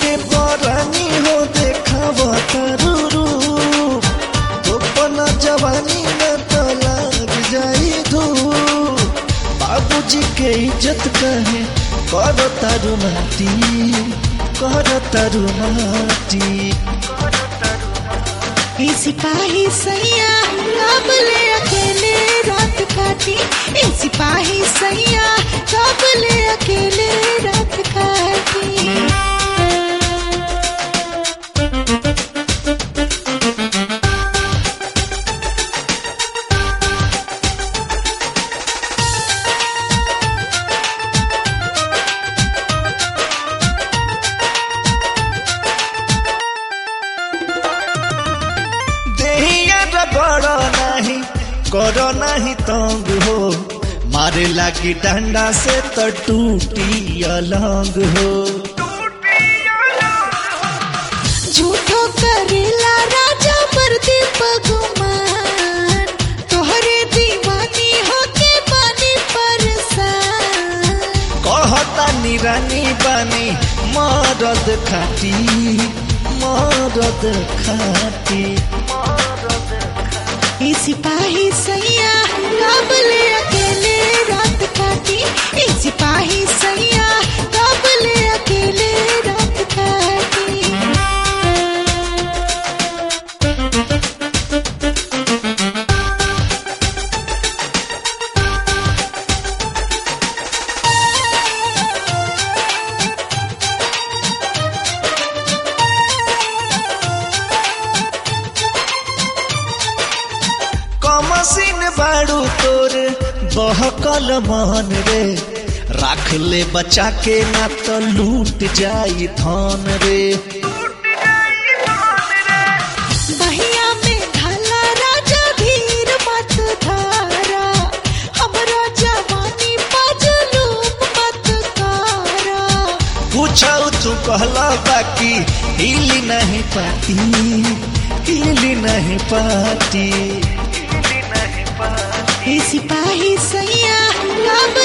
के बरानी हो देखाव तारू अपना जवानी में तो लग जाई धूप बाबूजी के इज्जत कहे कर तारू माटी कर तारू माटी ए सिपाही सैया कब ले अकेले रात काटी ए सिपाही सैया कब ले अकेले रात काटी देहिया रगड़ नहीं कर नहीं तंग हो मारे लागी डंडा से तो टूटी अलंग हो झूठो करेला राजा प्रदीप गुमान तोहरे दीवानी होके बानी परेशान कहता निरानी बानी मरद खाटी मरद खाटी ए सिपाही सैया कब ले अकेले रात काटी ए सिपाही सैया कब ले अकेले रात काटी कमसिन बाड़ू तोर बहकल मन रे राख ले बचा के ना तो लूट जाई धन रे बहिया में ढाला राजा धीर मत धारा हमरा जवानी पजलूम मत कारा पूछौ तू कहला बाकी हिली नहीं पाती हिली नहीं पाती ए सिपाही सैया कब